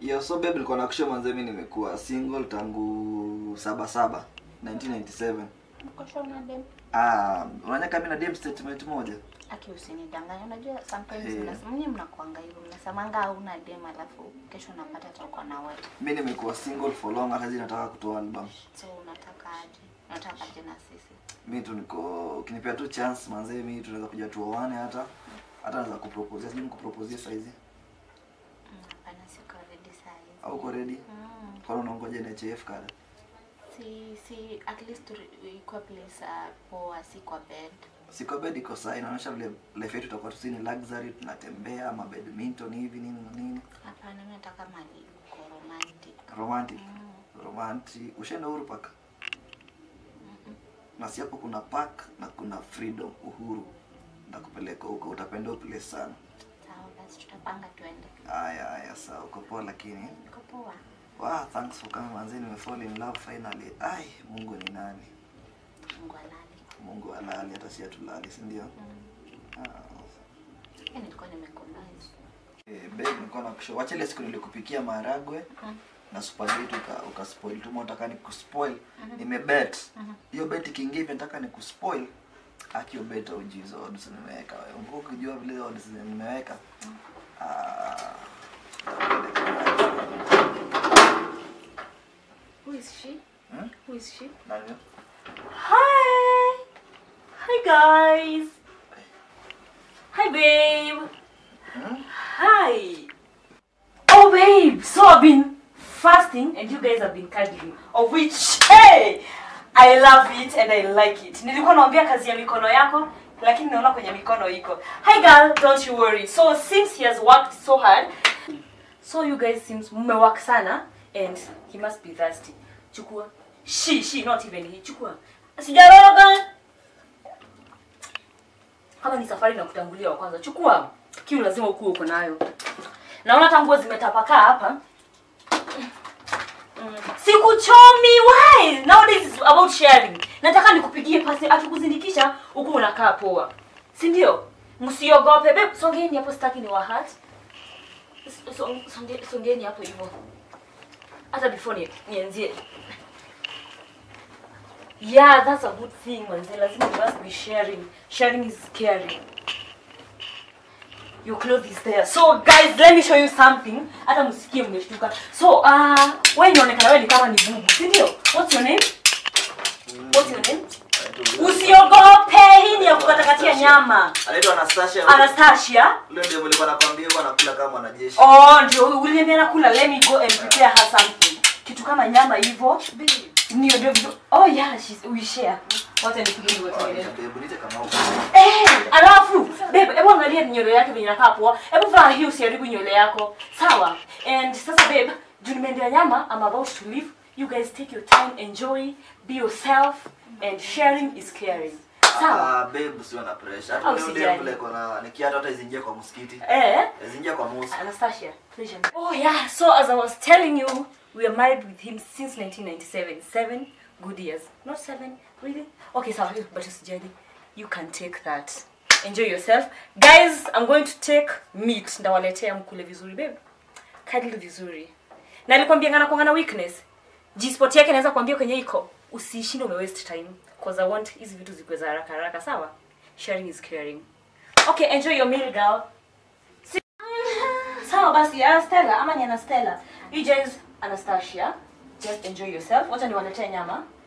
Yo, so babe nilikuwa nakusha mwanzo mimi nimekuwa single tangu saba saba 1997. Uko sure una dem? Ah, unanya kama na dem statement moja. Aki usinidanganye. Unajua sometimes Eh. mnasema nyinyi mnakuanga hivyo. Mnasemanga hauna dem alafu kesho unapata hata uko na wewe. Mimi nimekuwa single for long hata nataka kutoa album. So unataka aje? Unataka aje na sisi? Mimi tu niko ukinipea tu chance manze mimi tunaweza kuja tuoane hata hata naweza kupropose. Sijui nikupropose saizi. Mm, Hapana, siko ready saa hizi. Au uko ready? Mm. Kwa nini unangoja NHF kada? Si si at least tu- ikuwe place uh, poa si kwa bed. Siko bed iko sawa inaonyesha vile life yetu itakuwa tu ni luxury tunatembea ma badminton hivi nini na nini. Hapana, mimi nataka mali uko romantic. Romantic. Mm. Romantic. Ushaenda Uhuru Park? Na si hapo kuna park na kuna freedom uhuru. Ndakupeleka huko utapenda hiyo place sana. Sawa basi tutapanga tuende. Haya haya sawa uko poa lakini Niko poa. wow, thanks for coming manzi nimefall in love finally. Ai, Mungu ni nani? Mungu alali. Mungu halali hata si atulali, si ndio? Mm. Ah. Yaani nilikuwa nimekomaliza. Eh, babe nilikuwa nakushauri wacha ile siku nilikupikia maharagwe Mm. na spaghetti uka, ukaspoil tu unataka nikuspoil nimebet hiyo bet ikiingia hivi nataka nikuspoil akio bet uji hizo odds nimeweka wewe Ungo ukijua vile odds nimeweka ah Who is she? Hmm? Who is she? nani Hi! Hi guys! Hi babe! Hmm? Hi! Oh babe! So I've been fasting and you guys have been cuddling. Of which, hey! I love it and I like it. Nilikuwa naambia kazi ya mikono yako lakini naona kwenye mikono iko. Hi girl, don't you worry. So since he has worked so hard, so you guys seems mmework sana and he must be thirsty. Chukua. She, she, not even he. Chukua. Sijaroga. Kama ni safari na kutangulia wa kwanza. Chukua. Kiu lazima ukuwe uko nayo. Naona hata nguo zimetapakaa hapa. Mm. Sikuchomi. Why? Nowadays is about sharing. Nataka nikupigie pasi atukuzindikisha huku unakaa poa. Si ndio? Msiogope. Babe, songeni hapo sitaki ni wahat. Songe- songe- Songeni hapo hivyo. Hata before ni nianzie. Yeah, that's a good thing, manze. Lazima you must be sharing. Sharing is caring. Your clothes is there. So guys, let me show you something. Hata msikie mmeshtuka. So, uh, wewe inaonekana wewe ni kama ni bubu, si ndio? What's your name? What's your name? Usiogope, hii ni ya kukatakatia nyama. anaitwa Anastasia Anastasia. leo ndio nilikuwa nakwambia huwa anakula kama mwanajeshi Oh, ndio huyu uliniambia nakula. Let me go and prepare her something. Kitu kama nyama hivyo. Ndio ndio. ndio. Oh yeah, she's we share. Wacha nipige hiyo Oh, tuendelee. babe, niite kama huko. Eh, alafu babe, hebu angalia nywele yake venye inakaa poa. Hebu vaa hii usiharibu nywele yako. Sawa? And sasa babe, juu nimeendea nyama, I'm about to leave. You guys take your time, enjoy, be yourself and sharing is caring. Sawa? Ah, babe usiwe na pressure. Hata Au leo usijali. ndio vile kuna nikiata hata izingie kwa msikiti. Eh? Izingie kwa musa. Anastasia, pleasure. Oh yeah, so as I was telling you, we are married with him since 1997. Seven good years. Not seven, really? Okay, so but usijali. You can take that. Enjoy yourself. Guys, I'm going to take meat. Ndawaletea mkule vizuri, babe. Cuddle vizuri. Na nilikwambia ngana kwa ngana weakness. G-spot yake naweza kuambia kwenye iko. Usishinde ume waste time. Cause I want hizi vitu zikuwe za haraka haraka, sawa? Sharing is caring. Okay, enjoy your meal, girl. Sawa basi, Anastella ama ni Anastella? You guys, Anastasia, just enjoy yourself. Wacha niwaletee nyama.